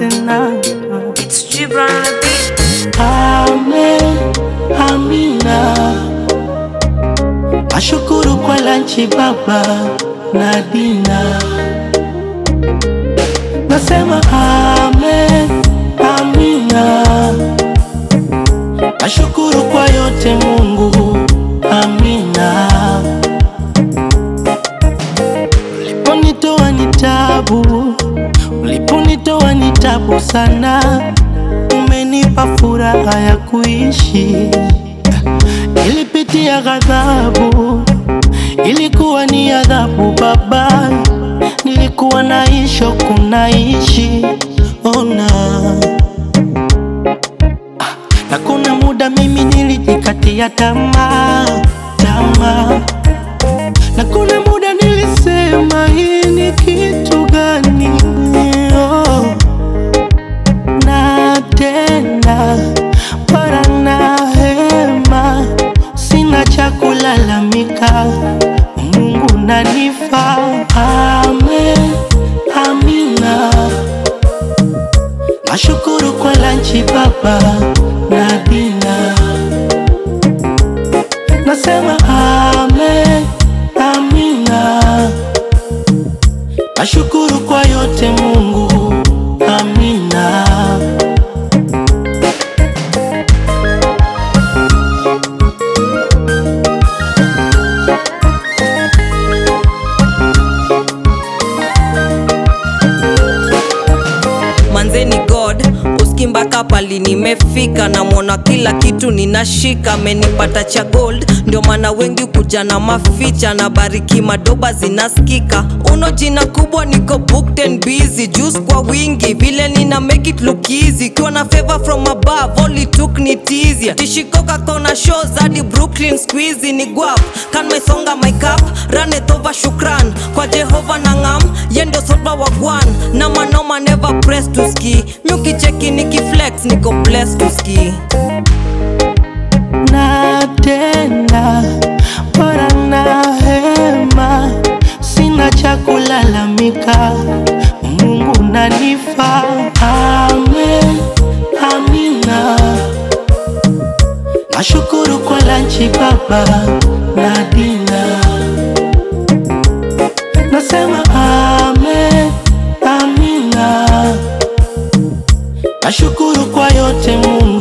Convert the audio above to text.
tena. It's Gibran on the beat. Amen, amina. Nashukuru kwa lanchi baba na dina. Nasema amen, amina. Nashukuru kwa yote Mungu, amina. Uliponitoa ni tabu, uliponitoa ni tabu sana, umenipa furaha ya kuishi. Nilipitia ghadhabu, ilikuwa ni adhabu Baba, nilikuwa naishi kunaishi ona na kuna muda mimi nilijikatia tamaa tamaa, na kuna muda nilisema hii ni kitu gani? Oh. Na tena para na hema, sina cha kulalamika, Mungu nanifa. Amen, amina. Nashukuru kwa lanchi baba na dina. Nasema amen, amina. Nashukuru kwa yote Mungu, amina. manzeni god uski mpaka pali nimefika namwona kila kitu ninashika amenipata cha gold ndio maana wengi kuja na maficha na bariki madoba zinaskika uno jina kubwa niko booked and busy juice kwa wingi vile nina make it look easy kiwa na favor from above all it took ni tizia tishikoka kona shows hadi brooklyn squeezy ni guap kan mesonga my cup run it over shukran kwa jehova na ngam yendo sodwa wagwan na manoma never press to ski miukicheki nikiflex niko blessed to ski na tena bora na hema, sina cha kulalamika, Mungu nanifa. Amen, amina. Nashukuru kwa lanchi baba na dina. Nasema amen, amina. Nashukuru kwa yote Mungu